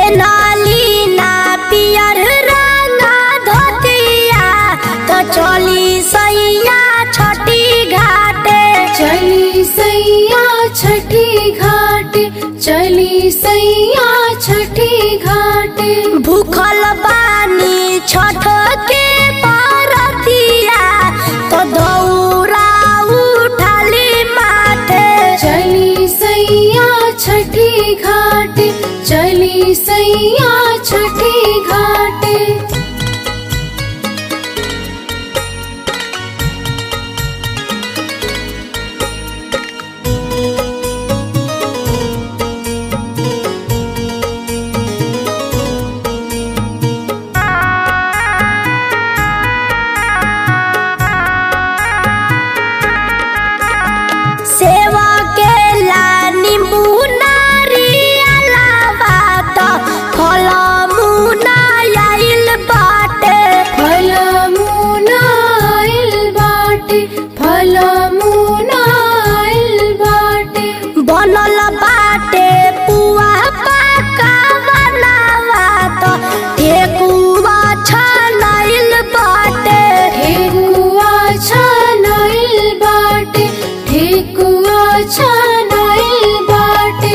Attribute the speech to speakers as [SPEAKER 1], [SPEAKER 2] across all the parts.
[SPEAKER 1] पेनाली ना पियर रंगा धोतिया तो चली सैया छठी घाटे
[SPEAKER 2] चली सैया छठी घाटे चली सैया छठी घाटे
[SPEAKER 1] भूखल बानी छठ के परतिया तो दौरा उठाली माथे
[SPEAKER 2] चली सैया छठी घाटे चली सैया छठी घाटे
[SPEAKER 1] सेवा के ला नींबू नारियलवा तो फल मुना आइल बाटे
[SPEAKER 2] फल मुनाइल बाटे फल मुनाइल बाटे
[SPEAKER 1] बनल बाटे पुआ पाका बनावा तो ठेकुआ छनाइल बाटे
[SPEAKER 2] ठेकुआ छनाइल बाटे ठेकुआ छनाइल बाटे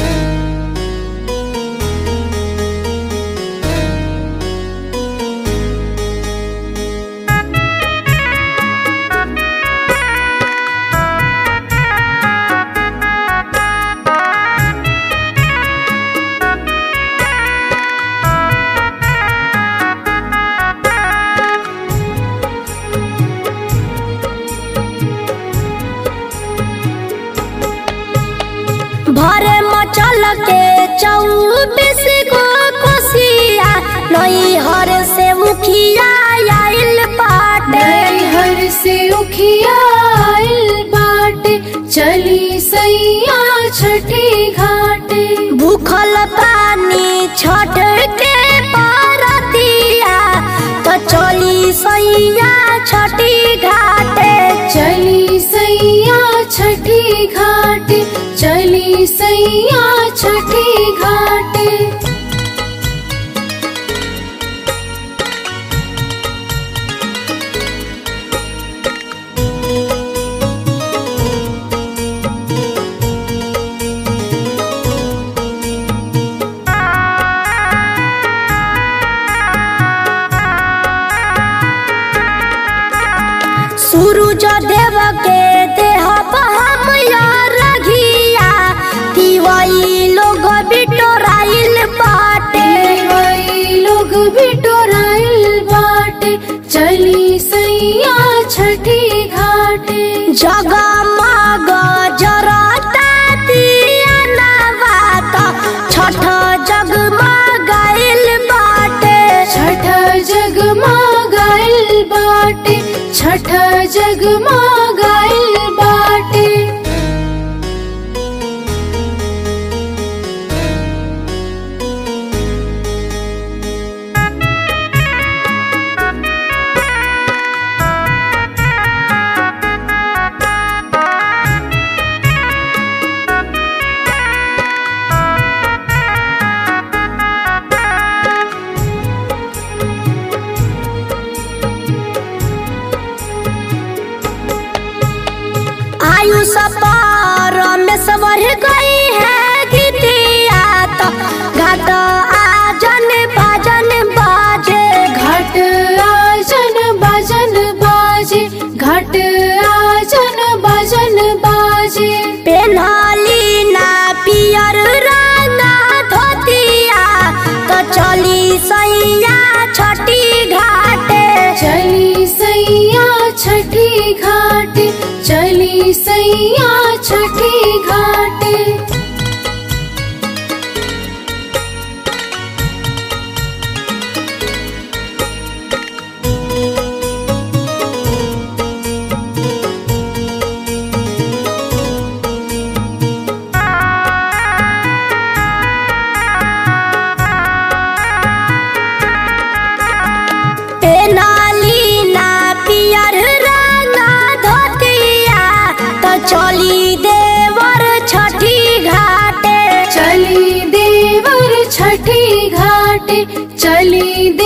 [SPEAKER 1] भरे मचल के चौबीस गो कोसिया नई हर से मुखिया आइल बाटे
[SPEAKER 2] हर से उखिया आइल बाटे चली सैया छठी घाटे
[SPEAKER 1] भूखल पानी छठ के परतिया तो चली सैया छठी घाटे
[SPEAKER 2] चली सैया छठी घाटे चली सैया छठी घाटे
[SPEAKER 1] सूरज देव के देह हम रघिया तिवई लोग बिटोराइल बाटे
[SPEAKER 2] वही लोग बिटोराइल बाटे चली सैया छठी घाटे
[SPEAKER 1] जगमग जरता दिया नवात छठ जगमगाइल बाटे
[SPEAKER 2] छठ जगमगाइल बाटे छठ जगमगाइल बाटे
[SPEAKER 1] आयुष पर में सवर गई है गीतिया तो घाट आजन भजन बाजे
[SPEAKER 2] घाट आजन भजन बाजे घाट आजन भजन बाजे
[SPEAKER 1] पेन्हली ना पियर रंगा धोतिया तो चली सैया छठी घाटे
[SPEAKER 2] चली सैया छठी घाटे चली सैया छठी घाटे
[SPEAKER 1] पेनाली ना पियर रंगा धोतिया तो चली देवर छठी
[SPEAKER 2] चली